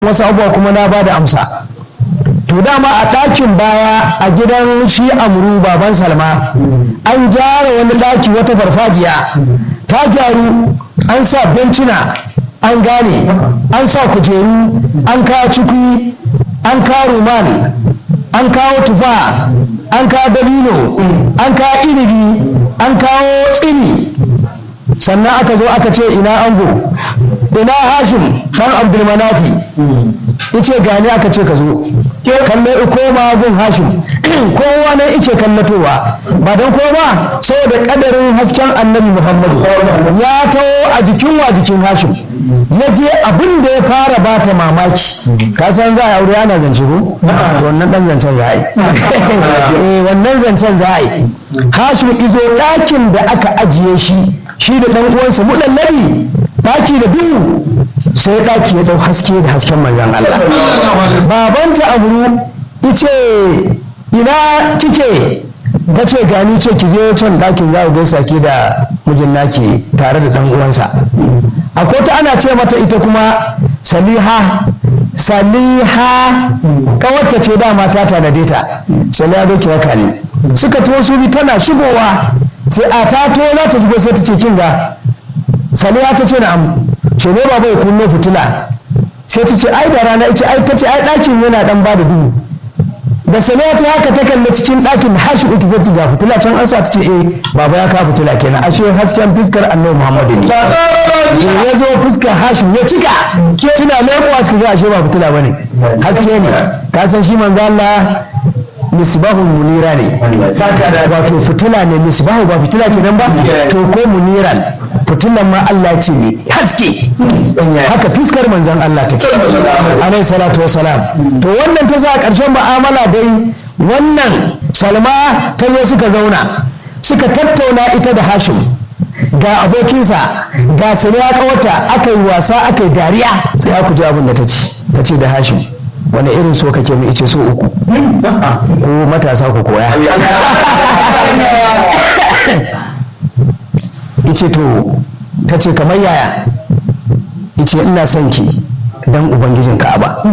wasu abubuwa kuma na ba da amsa to dama a ɗakin baya a gidan shi amru baban salma an gyara wani ɗaki wata farfajiya ta gyaru an sa bencina an gane an sa kujeru an kawo cikui an kawo ruman an kawo tufa an kawo dabino an kawo inibi an kawo tsini sannan aka zo aka ce ina ango ina hashim dan abdulmanafi ice gani aka ce ka zo kalle koma gun hashim kowa ne ike kallatowa ba don koma saboda kadarin hasken annabi muhammadu ya taho a jikin wa jikin hashim ya je abin da ya fara bata mamaki ka san za a aure ana zance ko wannan dan zancen za a yi wannan zancen za a yi hashim izo ɗakin da aka ajiye shi shi da ɗan uwansa muɗallabi ɗaki da duhu sai ɗaki ya ɗau haske da hasken manzan Allah babanta amru ice ina kike ta ce gani ce ki je can ɗakin za ku gaisa ke da mijin naki tare da ɗan uwansa akwai ta ana ce mata ita kuma saliha saliha kawarta ce dama ta tanade ta saliha doki waka ne suka to su bi tana shigowa sai a ta to za ta shigo sai ta ce kin ga saliha ta ce na'am ce ne baba ya kunno fitila sai ta ce ai da rana ita ai ta ce ai ɗakin yana dan ba da duhu da saliha ta haka ta kalli cikin ɗakin hashi uku sai ta ga fitila can an sa ta ce eh baba ya kawo fitila kenan ashe hasken fiskar annabi muhammadu ne ya zo fuskar hashi ya cika tuna leƙuwa suka ga ashe ba fitila bane haske ne ka san shi manzo Allah misbahun munira ne wato fitila ne misbahu ba fitila kenan ba to ko muniran fitilan ma Allah ce ne haske haka fiskar manzon Allah take alaihi salatu wassalam to wannan ta za karshen mu'amala dai wannan salma ta zo suka zauna suka tattauna ita da hashim ga abokinsa ga sani ya kawata aka yi wasa aka yi dariya sai ku ji abin da ta ce ta ce da hashim wani irin so kake mu ice so uku ko matasa ku koya ice to ta ce kamar yaya ice ina son ki dan ubangijin ka'aba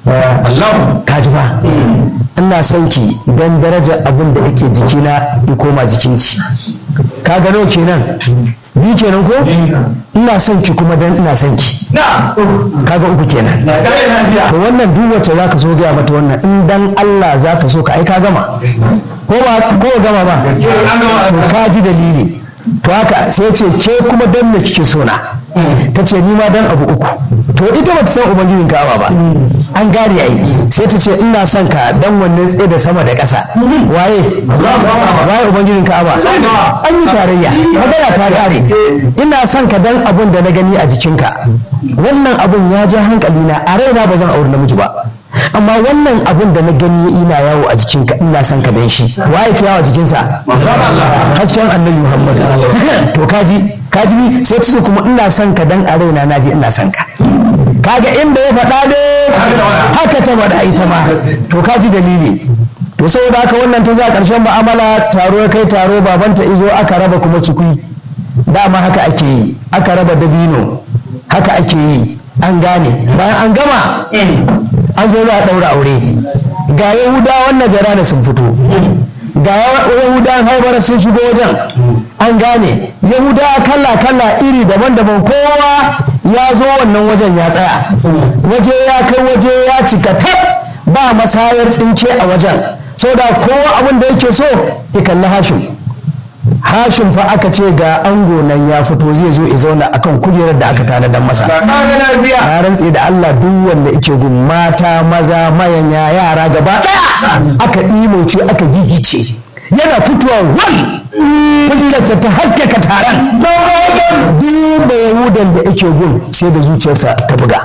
ka ji ba ina son ki dan daraja abin da yake jikina ya koma jikinki ka gano kenan bi kenan ko ina son ki kuma dan ina son ki kaga uku kenan to wannan duk wacce zaka so gaya mata wannan in dan Allah zaka so ka ai ka gama ko ba ko gama ba to ka ji dalili to haka sai ce ke kuma dan me kike so na ta ce ni ma dan abu uku to ita bata san ubangijin ka'aba ba an gane ai sai ta ce ina son ka dan wannan tsaye da sama da ƙasa waye waye ubangijin ka'aba an yi tarayya magana ta kare ina son ka dan abun da na gani a jikinka wannan abun ya ja hankali na a raina ba zan auri namiji ba amma wannan abun da na gani ina yawo a jikinka ina son ka dan shi waye ke yawo a jikinsa hasken annabi muhammad to kaji kaji sai ta ce kuma ina son ka dan a raina na je ina son ka kaga inda ya faɗa ne haka ta faɗa ita ma to kaji dalili to saboda haka wannan ta za ƙarshen mu'amala taro ya kai taro babanta izo aka raba kuma cikui dama haka ake yi aka raba dabino haka ake yi an gane bayan an gama an zo za a ɗaura aure ga yahudawan najara sun fito ga yahudawan haibara sun shigo wajen an gane yahudawa kala kala iri daban-daban kowa ya zo wannan wajen ya tsaya waje ya kai waje ya cika tab ba masayar tsinke a wajen da kowa abin da yake so ya kalli hashim hashim fa aka ce ga ango nan ya fito zai zo ya zauna akan kujerar da aka tanadar masa na rantse da Allah duk wanda yake gun mata maza mayanya yara gaba ɗaya aka ɗimoce aka gigice yana fitowa wal fuskarsa ta haskaka taron duk da yahudan da yake gun sai da zuciyarsa ta buga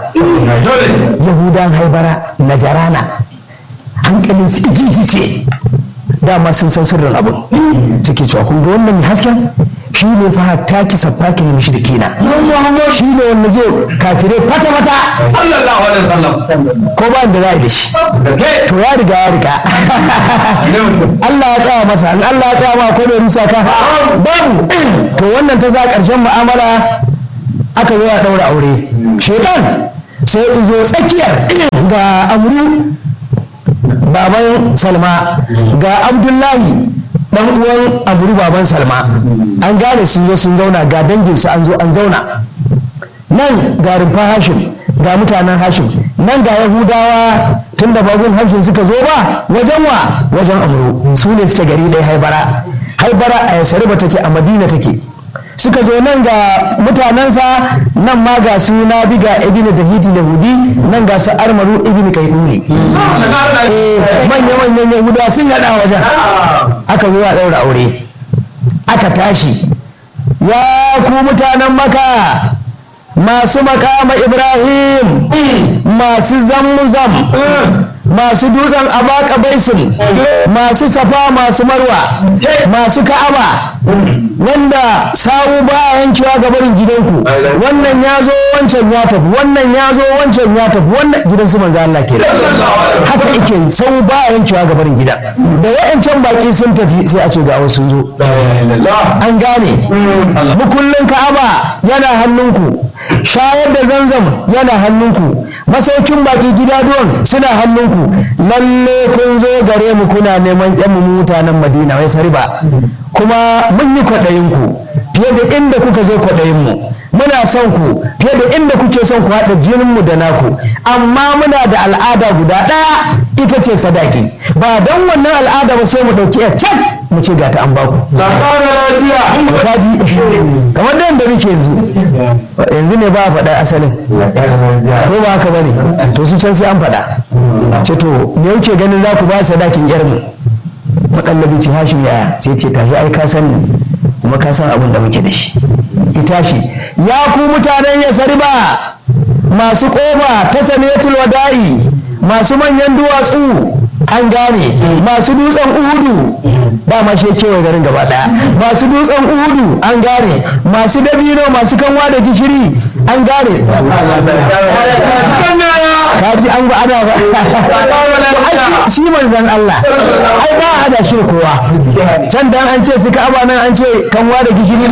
yahudan haibara na jarana hankalin su gigice dama sun san sirrin abin suke cewa kun ga wannan mai hasken shi ne fa hatta ki safaki ne mishi da kina shi ne wanda zai kafire fata fata sallallahu alaihi wasallam ko ba da za a yi da shi to ya riga ya riga Allah ya tsaya masa in Allah ya tsaya ma ko bai rusa ka babu to wannan ta za karshen mu'amala aka zo ya daura aure shedan sai izo tsakiyar ga amru baban salma ga abdullahi dan uwan amru baban salma an gane sun zo sun zauna ga danginsu an zo an zauna nan ga rumfa hashim ga mutanen hashim nan ga yahudawa tun da babun hashim suka zo ba wajen wa wajen amru su ne suke gari ɗaya haibara haibara a yasariba take a madina take suka zo nan ga mutanensa nan ma ga su na biga ibn da hidi da hudi nan ga su armaru ibn kaiduri manya manyan yahudawa sun yada wajen aka zo a ɗaura aure aka tashi ya ku mutanen maka masu makama ibrahim masu zammuzam masu dutsen abaka baisin masu safa masu marwa masu ka'aba wanda sawu ba yankewa ga barin gidanku wannan ya zo wancan ya tafi wannan ya zo wancan ya tafi wannan gidan su manzo Allah ke haka yake sawu ba yankewa ga barin gidan da wayancan baki sun tafi sai a ce ga wasu sun zo an gane mukullin ka'aba yana hannunku shayar da zanzam yana hannunku masaukin baki gida duwan suna hannunku lalle kun zo gare mu kuna neman yan mutanen madina wai sariba kuma mun yi kwaɗayinku fiye da inda kuka zo kwaɗayinmu muna son ku fiye da inda kuke son ku haɗa jininmu da naku amma muna da al'ada guda ɗaya ita ce sadaki ba don wannan al'ada ba sai mu ɗauki ya can mu ce ga ta an baku kaji kamar da yadda muke yanzu yanzu ne ba a faɗa asalin ko ba haka bane to su can sai an faɗa ce to me yake ganin za ku ba sadakin yarmu maɗallabi ce hashim yaya sai ce tafi ai ka sani kuma ka san abin da muke da shi ita shi ya ku mutanen ya sariba masu ƙofa ta sanatul wada'i masu manyan duwatsu an gane masu dutsen uhudu ba ma shi kewaye garin gaba daya masu dutsen uhudu an gane masu dabino masu kanwa da gishiri an gane kaji an ba ana ba shi manzan Allah ai ba a da shi kowa can dan an ce suka aba nan an ce kanwa da gishiri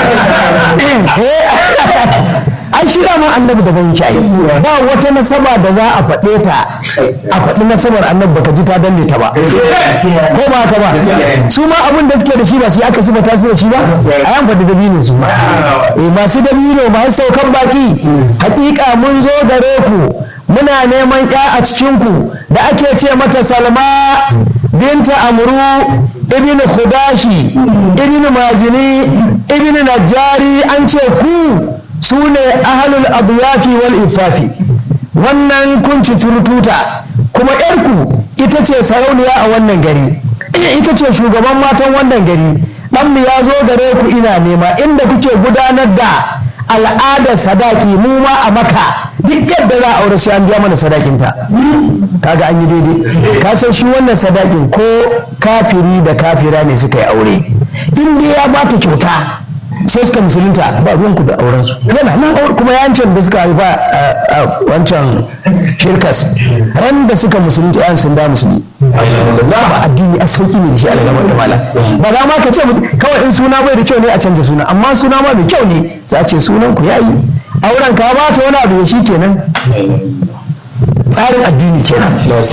an shi man annabi da ban shayi ba wata nasaba da za a faɗe ta a faɗi nasabar annabi baka ji ta danne ta ba ko ba haka ba su ma abin da suke da shi ba su aka suba ta su da shi ba a yan faɗi dabino su ma eh masu dabino masu saukan baki hakika mun zo gare ku muna neman ya a cikin ku da ake ce mata salma binta amru ibn khudashi ibn mazini ibn najjari an ce ku su ne ahalul abiyafi wal ifafi wannan kunci turututa kuma yarku ita ce sarauniya a wannan gari ita ce shugaban matan wannan gari ɗanmu ya zo gare ku ina nema inda kuke gudanar da al'adar sadaki mu ma a maka duk yadda za a aure sai an biya mana sadakinta kaga an yi daidai ka san shi wannan sadakin ko kafiri da kafira ne suka yi aure in dai ya bata kyauta sai suka musulunta ba ruwanku da aurensu yana nan aure kuma yancin da suka haifa a wancan shirkas ran da suka musulunta yan sun da musulmi ba addini a sauki ne da shi alamar da mala ba za ma ka ce kawai in suna bai da kyau ne a canza suna amma suna ma da kyau ne za a ce sunan ku yayi auren ka ba ta wani abu ya shi kenan tsarin addini kenan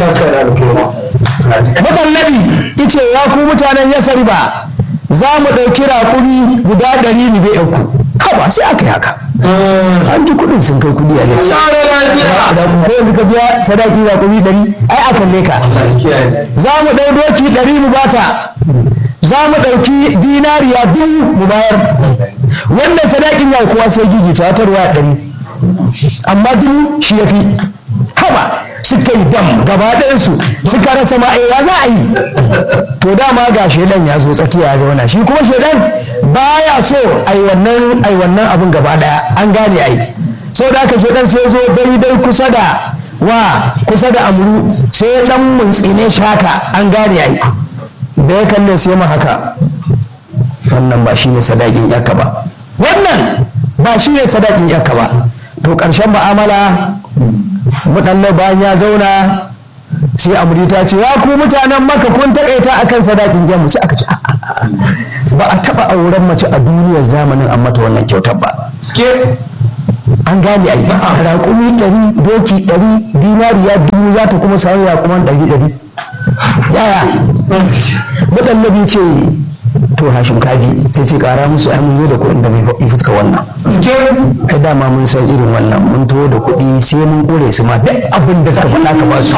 madallabi ice ya ku mutanen yasari ba za mu ɗauki raƙumi guda ɗari mu bai ku haba sai aka yi haka an ji kuɗin sun kai kuɗi a lesi ko yanzu ka biya sadaki raƙumi ɗari ai akan leka za mu ɗau doki ɗari mu bata za mu ɗauki dinariya biyu mu bayar wannan sadakin ya kowa sai gigita wata ruwa ɗari amma dubu shi ya fi haba suka yi dam gaba ɗayansu suka rasa ma ya za a yi to dama ga shedan ya zo tsakiya ya zauna shi kuma shedan baya so ai wannan ai wannan abin gaba ɗaya an gane ai sau da aka shedan sai zo daidai kusa da wa kusa da amru sai dan muntsine shaka an gane ai da ya kalle sai ma haka wannan ba shi ne sadakin yakka ba wannan ba shi ne sadakin yakka ba to ƙarshen mu'amala muɗalle bayan ya zauna sai amuri ta ce ya ku mutanen maka kun taƙaita akan sadakin jamu sai aka ce ba a taɓa auren mace a duniyar zamanin an mata wannan kyautar ba an gane ai raƙumi ɗari doki ɗari dinariya dubu za ta kuma samu raƙuman ɗari ɗari yaya muɗallabi ce to hashim kaji sai ce ƙara musu ai mun zo da kuɗin da bai fuska wannan kai dama mun san irin wannan mun tuwo da kuɗi sai mun kore su ma duk abin da suka faɗa ka ba su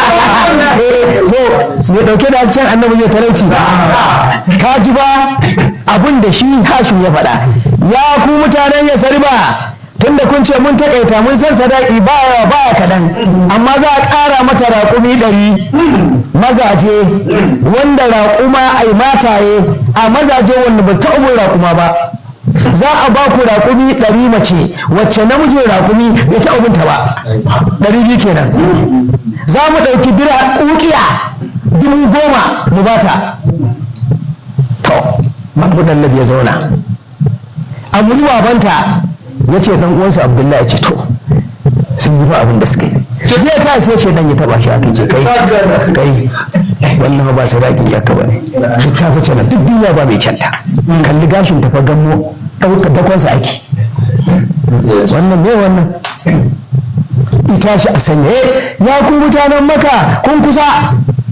to mai ɗauke da hasken annabi zai talauci ka ji ba abin da shi hashim ya faɗa ya ku mutanen ya sarba tunda kun ce mun takaita mun san sadaki baya baya kaɗan amma za a ƙara mata raƙumi ɗari mazaje wanda raƙuma ai mataye a mazaje wanda ba ta ubin raƙuma ba za a ba ku raƙumi ɗari mace wacce namijin raƙumi bai ta ubinta ba ɗari biyu kenan za mu ɗauki dira ƙuƙiya dubu goma mu bata to mahmudan ya zauna amuri babanta ya ce dan uwansa abdullahi ya ce to sun yi ba abin da suka yi zai ta sai shi dan ya taba shi aka ce kai kai wannan ba sadaki ya ka bane duk ta fice na duk duniya ba mai kyanta kalli gashin ta fa gammo dauka dakonsa ake wannan me wannan ita shi a sanya ya ku mutanen maka kun kusa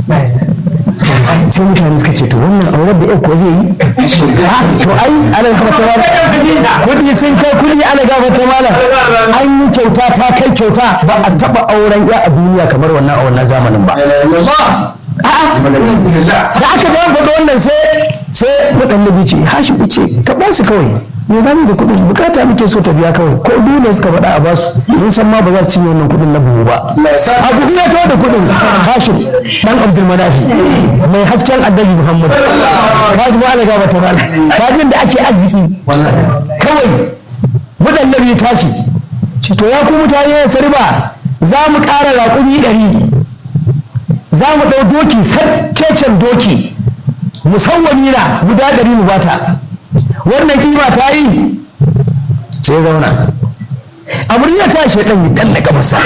sai mutane suka ce to wannan auren da ko zai yi to ai ala gafata mala kudi sun kai kudi ala gafata mala an yi kyauta ta kai kyauta ba a taba auren ya a duniya kamar wannan a wannan zamanin ba da aka ta faɗo wannan sai sai muɗallabi ce hashi ce ka ba su kawai me za mu da kuɗin bukata muke so ta biya kawai ko dole suka faɗa a basu mun san ma ba za su cinye wannan kuɗin na buhu ba a buhu ya tawo da kuɗin hashim dan abdul manafi mai hasken annabi muhammad kaji ma alaga bata mala kajin da ake arziki kawai muɗallabi ya tashi ce to ya ku mutane ya sarba za mu ƙara raƙumi ɗari za mu ɗau doki saccecen doki musawwami na guda ɗari mu bata wannan kima ta yi sai zauna amurya ta shi ɗan yi ɗan na gabasa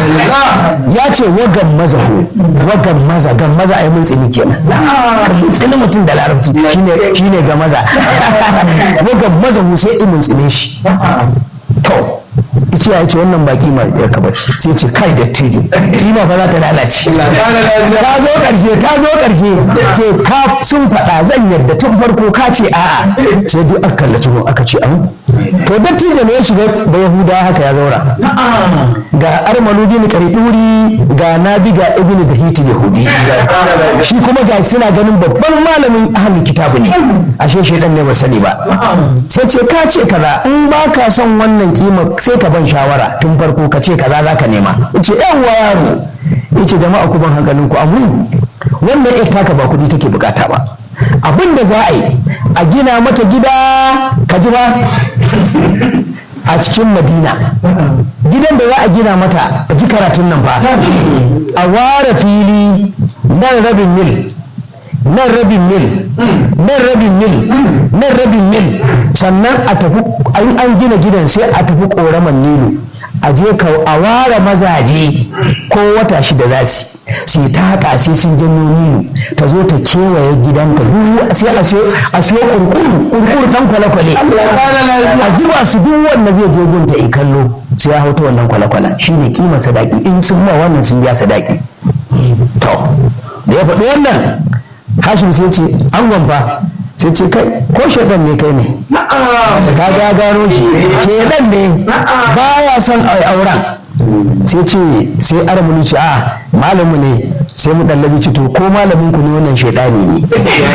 ya ce wagan maza ho wagan maza gan maza a yi mun tsini kenan kan mun tsini mutum da larabci shine ga maza wagan maza ho sai in mun tsine shi to ice ya ce wannan baki ma ya kaba sai ce kai da tijo kima fa za ta lalace ta zo karshe ta zo karshe ce ka sun faɗa zan yadda tun farko ka ce a'a sai duk aka kallaci mu aka ce an to dattijo ne ya shiga da yahuda haka ya zaura ga armalu bin qariduri ga nabi ga ibn da hiti yahudi shi kuma ga suna ganin babban malamin ahli kitabu ne ashe shedan ne ba sani ba sai ce ka ce kaza in ba ka son wannan kima sai ka ban shawara tun farko ka ce kaza za ka nema yace yawwa yaro yace jama'a ku ban hankalin ku amu wannan ita taka ba kudi take bukata ba abin da za a yi a gina mata gida ka ji ba a cikin madina gidan da za a gina mata a ji karatun nan fa a ware fili nan rabin mil nan rabin mil nan rabin mil nan rabin mil sannan a tafi an gina gidan sai a tafi koraman nilu a je ka a ware mazaje ko wata shida za su su ta haka sai sun janyo nilu ta zo ta kewaye gidanka duk sai a siyo kurkuru kurkuru dan kwale-kwale a zuba su duk wanda zai je gunta i kallo sai ya hauta wannan kwale-kwale shine kima sadaki in sun ma wannan sun biya sadaki to da ya faɗi wannan hashim sai ce an gwamba sai ce kai ko shaidan ne kai ne ka ga gano shi shaidan ne baya son auren sai ce sai armuni ce a malamu ne sai mu dallabi ce to ko malamin ku ne wannan shaidani ne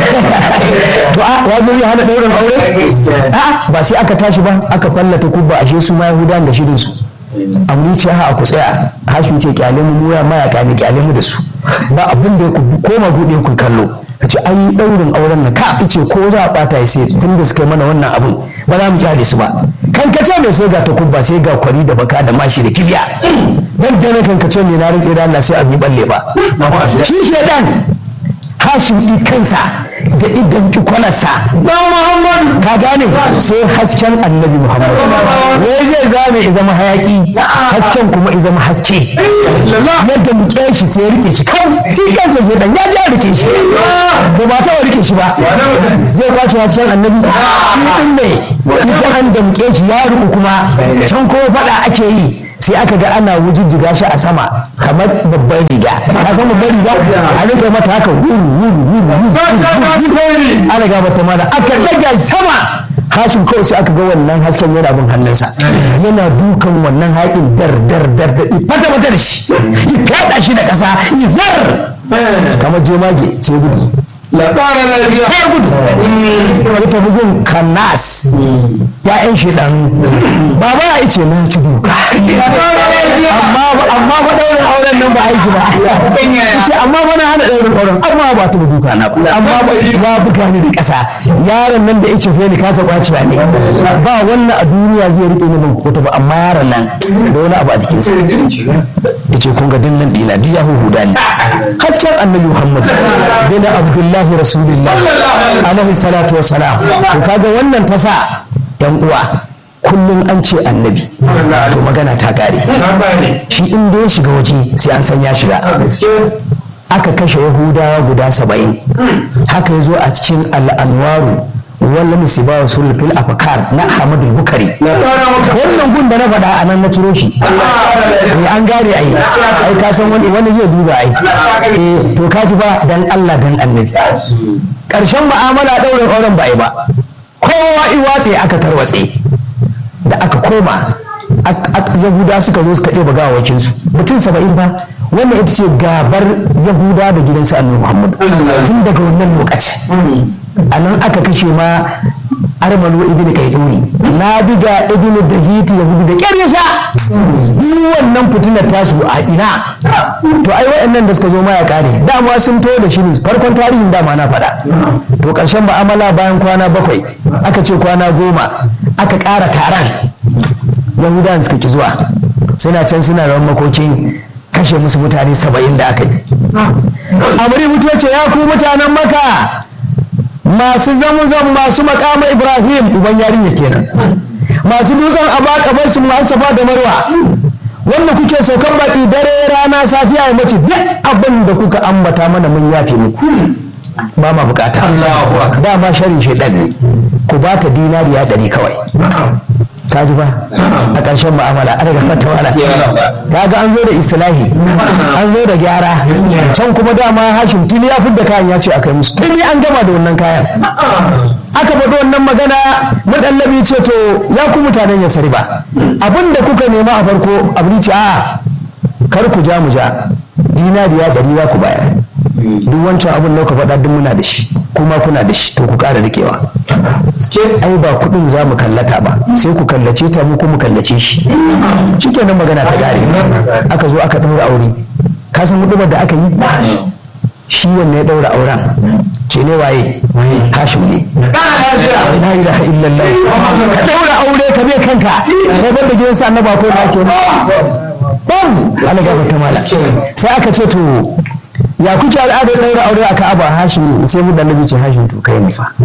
to a ya zo ya hana daurin aure a ba sai aka tashi ba aka fallata kubba ashe su ma yahudan da shirin su amri ce ha ku tsaya hashin ce kyale mu mura mayaka ne kyale mu da su ba abin da ku koma buɗe ku kallo ka ce an yi ɗaurin auren na ka ce ko za a ɓata ya sai tun da suka yi mana wannan abin ba za mu kyale su ba kankace mai sai ga takubba sai ga kwari da baka da mashi da kibiya dan dana kankace mai na rantse da Allah sai a yi balle ba shi shedan hashim i kansa da idan kwalarsa ka gane sai hasken annabi muhammad wai zai zame ya zama hayaki hasken kuma ya zama haske yadda muke shi sai ya rike shi kan shi kansa shi dan ya ja rike shi to ba ta rike shi ba zai kwace hasken annabi shi din ne ita an damke shi ya ruku kuma can ko fada ake yi sai aka ga ana wujijjiga shi a sama kamar babban riga ka san babban riga a rinka mata haka wuru wuru wuru wuru ana ga mata mana aka daga sama hashin kawai sai aka ga wannan hasken yana bin hannunsa yana dukan wannan haƙin dar dar dar da fata mata da shi ya kaɗa shi da ƙasa ya zar kamar jemage sai gudu labara lafiya ta gudu ya tafi gun kannas ya'yan shi dan baba ya ice na ci duka amma amma fa daurin auren nan ba aiki ba ce amma bana hana daurin auren amma ba ta duka na ba amma ba ya buga ni da ƙasa yaron nan da ya ce ni kasa kwaciya ne ba wannan a duniya zai rike ni ban kukuta ba amma yaron nan da wani abu a jikinsa ya ce kun ga dinnan dina duk ya huhuda ni hasken annabi muhammad bin abdullahi rasulullah alaihi salatu wassalam to kaga wannan ta sa yan uwa kullum an ce annabi to magana ta kare shi inda ya shiga waje sai an san ya shiga aka kashe yahudawa guda saba'in haka ya zo a cikin al'anwaru wala musiba wa sulul fil afkar na ahmad bukari wannan gun da na faɗa a nan na ciro shi eh an gane ai ai ka san wani wani zai duba ai eh to ka ji ba dan Allah dan annabi karshen mu'amala daurin auren ba ai ba kowa iwatse aka tarwatse da aka koma yahuda suka zo suka ɗeba gawawakinsu mutum saba'in ba wannan ita ce gabar yahuda da gidansu annabi muhammad tun daga wannan lokaci a nan aka kashe ma armalo ibn kaiduri na biga ibn dahiti ya gudu da kyar ya sha duk wannan fitinar tasu a ina to ai waɗannan da suka zo ma ya kare dama sun to da shi ne farkon tarihin dama na faɗa to ƙarshen ma'amala bayan kwana bakwai aka ce kwana goma aka ƙara taron yahudawan suka ki zuwa suna can suna rawan makokin kashe musu mutane saba'in da aka yi amuri mutuwa ce ya ku mutanen maka masu zamuzan masu makama ibrahim uban yarinya kenan masu dutsen abakabar su masu safa da marwa wanda kuke saukan baki dare rana safiya ya mace duk abin da kuka ambata mana mun yafe muku ba ma bukata dama sharin shaidan ne ku ba ta dinariya ɗari kawai ka ji ba a ƙarshen mu'amala an daga fata wala ka ga an zo da islahi an zo da gyara can kuma dama hashim tuni ya fidda kayan ya ce a kai musu tuni an gama da wannan kayan aka faɗi wannan magana madallabi ce to ya ku mutanen ya sari ba abin da kuka nema a farko abu ce a kar ku ja mu ja dinariya ɗari za ku bayar duk wancan abin da ka faɗa duk muna da shi kuma kuna da shi to ku ƙara riƙewa ai ba kuɗin za mu kallata ba sai ku kallace ta mu kuma kallace shi shikenan magana ta gare aka zo aka ɗaura aure ka san hudumar da aka yi shi wanne ya ɗaura auren ce ne waye hashim ne la ilaha illallah ka ɗaura aure ka bai kanka ka bar da gidansa annaba ko na ke bam ala gaba ta mala sai aka ce to ya kuke al'adar ɗaura aure a ka'aba hashim sai mu annabi ce hashim to kai ne fa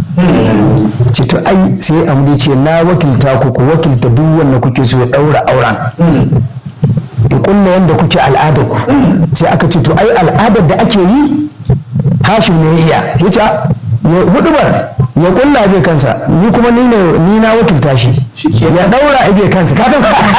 ce to ai sai amdi ce na wakilta ku ku wakilta duk wanda kuke so ya ɗaura auren ya kulla yanda kuke al'adar ku sai aka ce to ai al'adar da ake yi hashim ne ya iya sai ce ya hudubar ya kulla bai kansa ni kuma ni ne ni na wakilta shi ya daura bai kansa ka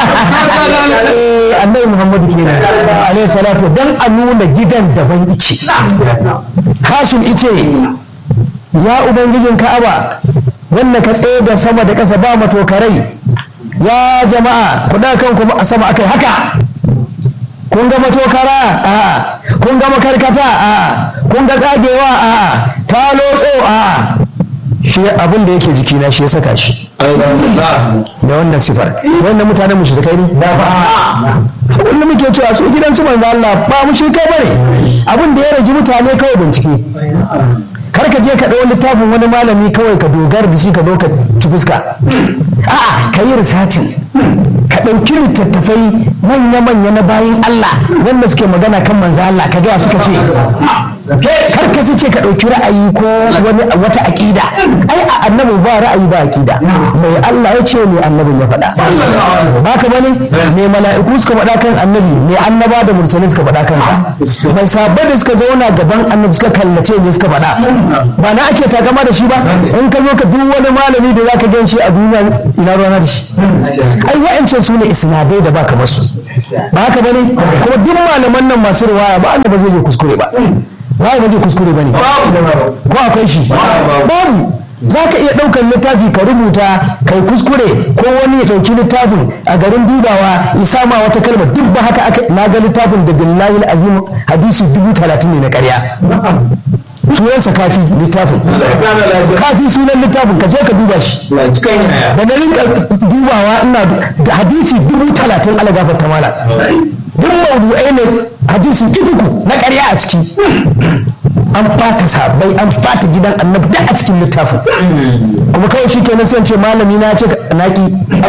annabi muhammadu kenan alaihi salatu dan a nuna gidan daban ice hashim ice ya ubangijin ka'aba wanda ka tsaye da sama da ƙasa ba matokarai ya jama'a ku kan kuma a sama akai haka kun ga matokara a kun ga makarkata a kun ga tsagewa a ta lotso a shi abin da yake jikina shi ya saka shi da wannan sifar wannan mutanen mushrikai ne da ba wanda muke cewa su gidan su manzo Allah ba mushrikai bane abin da ya rage mutane kawai bincike kar ka je ka ɗau littafin wani malami kawai ka dogara da shi ka zo ka ci fuska a'a ka yi risacin ka ɗauki littattafai manya-manya na bayan Allah wanda suke magana kan manzo Allah ka gaya suka ce kar ka sace ka ɗauki ra'ayi ko wani wata aƙida ai a annabi ba ra'ayi ba aƙida mai Allah ya ce mai annabin ya faɗa ba ka bane mai mala'iku suka faɗa kan annabi mai annaba da mursalai suka faɗa kansa mai sabbai da suka zauna gaban annabi suka kallace ne suka faɗa ba na ake takama da shi ba in ka zo ka duk wani malami da zaka gan shi a duniya ina ruwana da shi ai wa'ancan su ne isnadai da baka masu ba haka bane kuma duk malaman nan masu riwaya ba Allah ba zai yi kuskure ba waye ba zai kuskure ba ne ko akwai shi babu za ka iya ɗaukar littafi ka rubuta kai kuskure ko wani ya ɗauki littafin a garin dubawa ya sama wata kalma duk ba haka aka na ga littafin da billahi azim hadisi dubu talatin ne na ƙarya sunansa kafi littafin kafi sunan littafin ka je ka duba shi da na rinka dubawa ina da hadisi dubu talatin ala gafarta mala duk maudu'ai ne hadisi ifiku na ƙarya a ciki an ɓata sabai an ɓata gidan annabi da a cikin littafin kuma kawai shi kenan sai ce malami na ce naki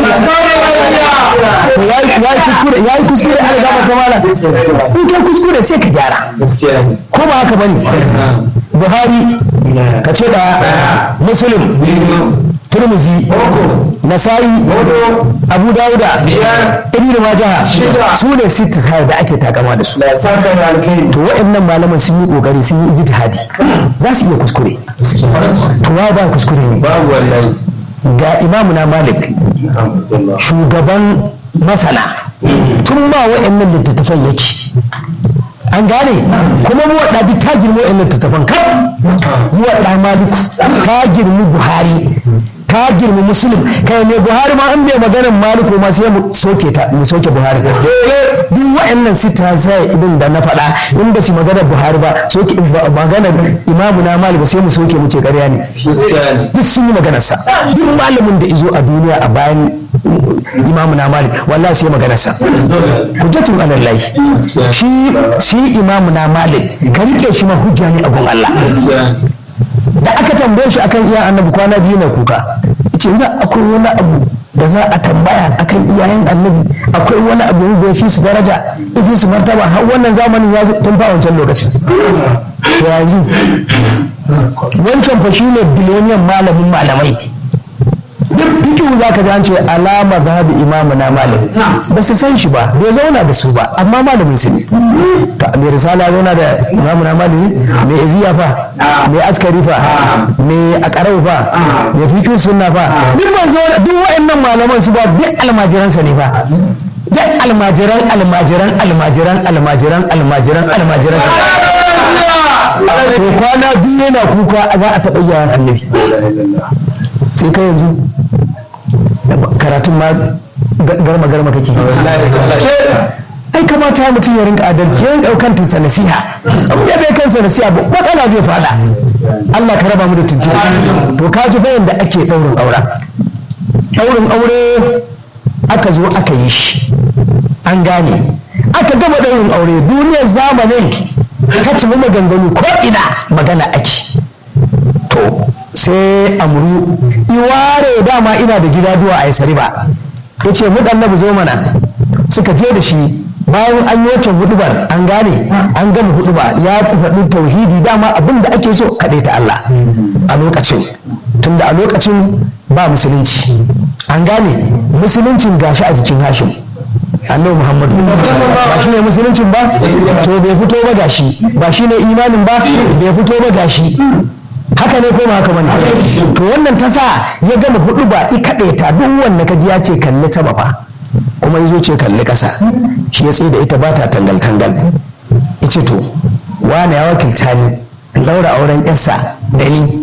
ya yi kuskure ya yi kuskure ala gafarta mala in kai kuskure sai ka gyara ko ba haka bane buhari ka ce da muslim turmuzi nasa'i abu dawuda ibn majaha su ne sittis hayar da ake takama da su to waɗannan malaman sun yi kokari sun yi ijtihadi za su iya kuskure to wa ba kuskure ne ga imamu na malik shugaban masana tun ba waɗannan littattafan yake an gane kuma muwaɗa duk ta girma wa'in littattafan kaf muwaɗa maliku ta girmi buhari ta girmi musulun kai mai buhari ma an bai maganar maliku ma sai mu soke ta mu soke buhari duk wa'annan sita sai idan da na faɗa in ba su maganar buhari ba soke maganar imamu na malik sai mu soke mu ce ƙarya ne duk sun yi maganarsa duk malamin da izo a duniya a bayan imamu na malik wallahi sai maganarsa hujjatun alallahi shi shi imamu na malik ka rike shi ma hujja ne a gun Allah da aka tambaye shi akan iyayen annabi kwana biyu na kuka ce za akwai wani abu da za a tambaya akan iyayen annabi akwai wani abu da ya fi su daraja ya fi su martaba har wannan zamanin ya tun fa wancan lokacin to yanzu wancan fa shine biloniyan malamin malamai duk fikihu za ka ji an ce alama zahabi imamu na malam ba su san shi ba bai zauna da su ba amma malamin su ne to mai risala zauna da imamu na malam ne mai iziya fa mai askari fa mai akarau fa mai fikihu sunna fa duk ban zauna duk wa'annan malaman su ba duk almajiransa ne fa duk almajiran almajiran almajiran almajiran almajiran almajiran sa to kwana biyu yana kuka za a taɓa iyayen annabi sai ka yanzu karatun ma garma garma kake ai kamata ya mutum ya rinka adalci ya rinka daukan tunsa nasiha in ya bai kansa nasiha ba matsala zai fada Allah ka raba mu da tuntuɓe to ka ji bayan da ake daurin aura daurin aure aka zo aka yi shi an gane aka gama daurin aure duniyar zamanin ta cimi maganganu ko ina magana ake to sai amuru iware dama ina da gida duwa a yasari ba ya ce mu ɗan zo mana suka je da shi bayan an yi wacce hudubar an gane an gama huduba ya faɗi tauhidi dama abin da ake so kaɗai ta Allah a lokacin tunda a lokacin ba musulunci an gane musuluncin gashi a jikin hashim annabi muhammadu ba shi ne musuluncin ba to bai fito ba gashi ba shi ne imanin ba bai fito ba gashi haka ne ko ba haka bane to wannan ta sa ya gama hudu ba i kaɗe ta duk wanda ka ji ya ce kalli sama fa kuma ya zo ce kalli ƙasa shi ya tsaye da ita ba ta tangal tangal ya ce to wane ya wakilta ni in ɗaura auren yarsa da ni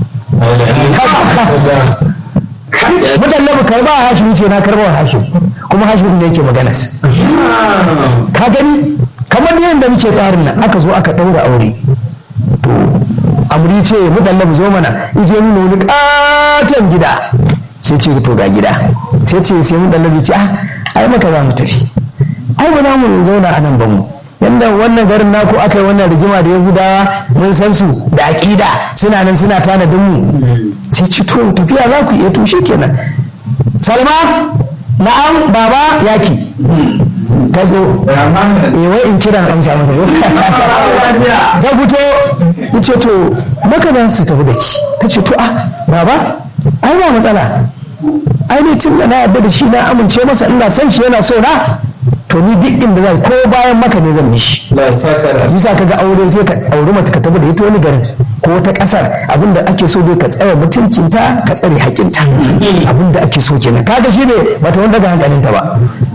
mudallabu karba a hashim ce na karba wa hashim kuma hashim ne yake maganas ka gani kamar yadda muke tsarin nan aka zo aka ɗaura aure to amri ce mu dallabu zo mana ije nuna wani katon gida sai ce to ga gida sai ce sai mu dallabu ce ah ai maka za mu tafi ai ba za mu zauna a nan ba mu yanda wannan garin naku aka yi wannan rigima da yahudawa mun san su da aƙida suna nan suna tanadin mu sai ci to tafiya za ku iya to kenan salma na'am baba yaki ta zo eh wai in kiran amsa masa ko ta fito yace to maka za su tafi da ki ta ce to ah baba ai ba matsala ai ne tun da na yarda da shi na amince masa ina son shi yana so na to ni duk inda zai ko bayan maka ne zan yi shi yasa ka ga aure sai ka auri mata ka tafi da ita wani garin ko wata kasar abinda ake so dai ka tsaya mutuncinta ka tsare haƙinta abinda ake so kenan kaga shi ne bata wanda ga hankalinta ba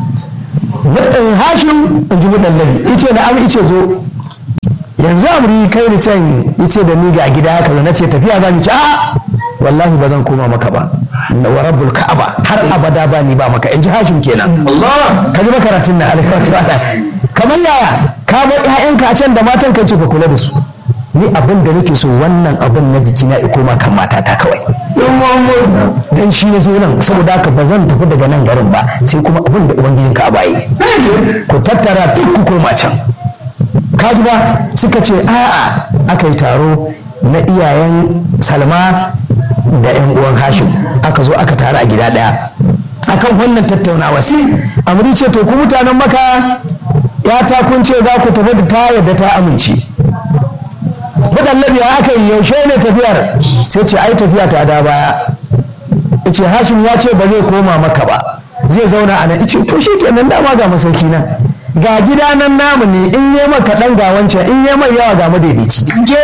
hashin in ji mudallabi ice da am ice zo yanzu amri kai ni can ice da ni ga gida haka na ce tafiya za mu ci a wallahi ba zan koma maka ba wa rabbul ka'aba har abada ba ni ba maka in ji hashim kenan Allah ka ji makaratun na alkawatu kamar yaya ka bar ƴaƴanka a can da matan kai ce ka kula da su ni abin da nake so wannan abin na jiki na koma kan matata kawai dan shi ya zo nan saboda haka ba zan tafi daga nan garin ba sai kuma abin da ubangijin ka bayi ku tattara duk ku koma can kaji ba suka ce a'a aka yi taro na iyayen salma da yan uwan hashim aka zo aka taru a gida daya akan wannan tattaunawa sai amri ce to ku mutanen maka ya ta kun ce za ku tafi da ta yadda ta amince mudallabi aka yi yaushe ne tafiyar sai ce ai tafiya ta da baya ce hashim ya ce ba zai koma maka ba zai zauna a nan ice to shi kenan dama ga masauki nan ga gida nan namu ne in yi maka dan ga wancan in yi mai yawa ga madaidaici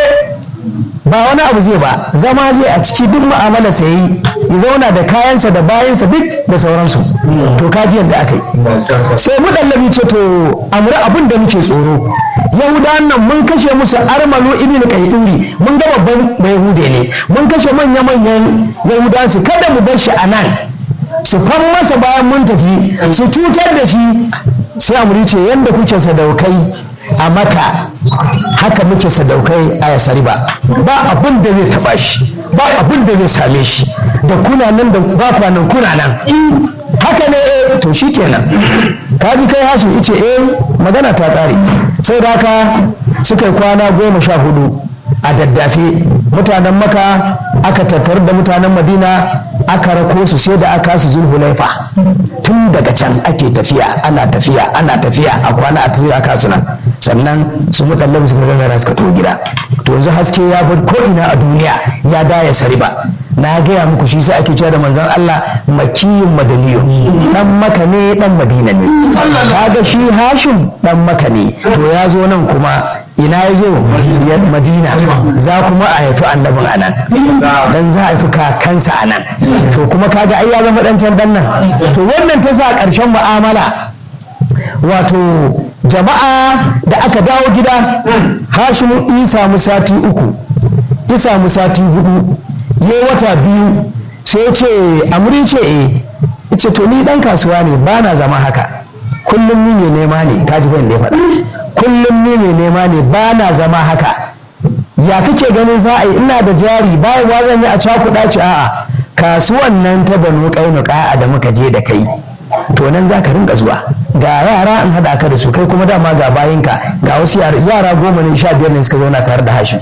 ba wani abu zai ba zama zai a ciki duk mu'amala sayi ya zauna da kayansa da bayansa duk da sauransu to kaji yadda aka yi sai mu dallabi ce to amura abin da muke tsoro yahudawan nan mun kashe musu armalu ibn qaiduri mun ga babban yahude ne mun kashe manya manyan yahudawan su kada mu bar shi a nan su fan masa bayan mun tafi su cutar da shi sai amuri ce yadda kuke sadaukai a maka haka muke sadaukai a yasari ba ba abin da zai taba shi ba abin da zai same shi da kuna nan da ba kwanan kuna nan haka ne eh to shi kenan kaji kai hasu ice eh magana ta kare sai da haka suka yi kwana goma sha hudu a daddafe mutanen maka aka tattar da mutanen madina aka rako su sai da aka su zulhulaifa tun daga can ake tafiya ana tafiya ana tafiya a kwana a tafiya aka suna sannan su mudallabi suka gangara suka to gida to yanzu haske ya bar ko ina a duniya ya daya sariba na gaya muku shi sai ake cewa da manzon Allah makiyin madaniyo dan maka ne dan madina ne kaga shi hashim dan maka ne to ya zo nan kuma ina ya zo madina za kuma a haifi annabin anan dan za a haifi kakansa anan to kuma kaga ai ya zama dan can dan nan to wannan ta sa karshen mu'amala wato jama'a da aka dawo gida hashimu in samu sati uku ya samu sati hudu ya wata biyu sai ya ce amuri ce e ce to ni dan kasuwa ne ba na zama haka kullum ni mai nema ne kaji ban da ya faɗa kullum ni mai nema ne ba na zama haka ya kake ganin za a yi ina da jari bayan wa zan yi a cakuɗa ce a'a kasuwan nan ta banu ƙaunuka da muka je da kai to nan za ka rinka zuwa ga yara an haɗa ka da su kai kuma dama ga bayinka ga wasu yara goma ne sha biyar ne suka zauna tare da hashin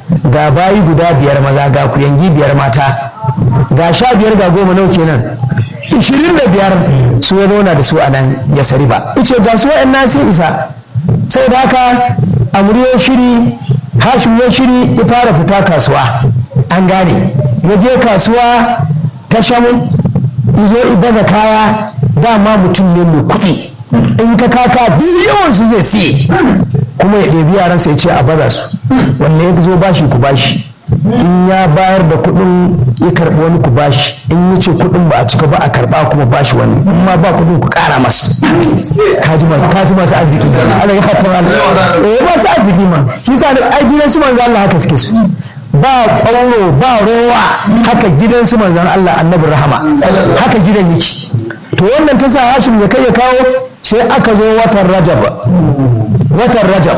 ga bayi guda biyar maza ga kuyangi biyar mata ga sha biyar ga goma nau kenan ishirin da biyar su ya zauna da su a nan ya sari ba ice ga su wa'yan sai isa sai da haka amuriyo shiri hashim ya shiri ya fara fita kasuwa an gane ya je kasuwa ta shamun izo ibaza kaya dama mutum ne mai kuɗi in ka kaka duk yawan su zai siye kuma ya ɗebi yaransa ya ce a baza su wanne ya zo bashi ku bashi in ya bayar da kuɗin ya karɓi wani ku bashi in ya ce kuɗin ba a cika ba a karɓa kuma bashi wani in ma ba kuɗin ku ƙara masa kaji masu kaji masu arziki Allah ya hatta wani eh masu arziki ma shi sa ai gidan su manzo Allah haka suke su ba ƙwauro ba rowa haka gidan su manzon Allah annabi rahama haka gidan yake to wannan ta sa Hashim ya kai ya kawo sai aka zo watan Rajab watan Rajab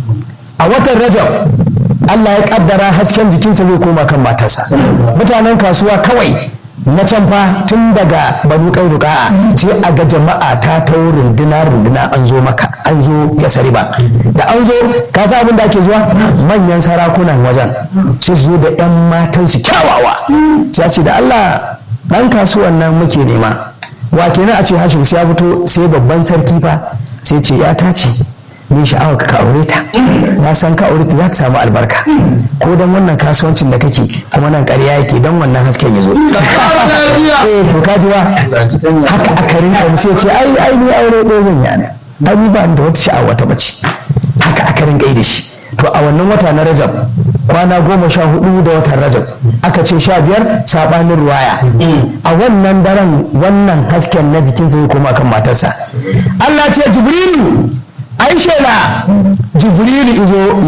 a watan Rajab Allah ya kaddara hasken jikinsa zai koma kan matarsa mutanen kasuwa kawai na can fa tun daga banu kai ruka'a sai a ga jama'a ta ta runduna runduna an zo maka an zo ya sari ba da an zo ka sa abin da ake zuwa manyan sarakunan wajen sai su zo da yan matan su kyawawa sai ce da Allah dan kasuwan nan muke nema wa kenan a ce Hashim sai ya fito sai babban sarki fa sai ce ya ta ce ni sha'awa ka aure ta na san ka aure ta za ta samu albarka ko don wannan kasuwancin da kake kuma nan ƙarya yake don wannan hasken ya zo eh to ka ji wa haka aka rinka sai ce ai ai ni aure ɗaya zan yana ai ni ba da wata sha'awa ta bace haka aka rinka yi da shi to a wannan wata na rajab kwana goma sha hudu da watan rajab aka ce sha biyar sabanin ruwaya a wannan daren wannan hasken na jikinsa ya koma kan matarsa Allah ce jibrilu ai shela jibrilu izo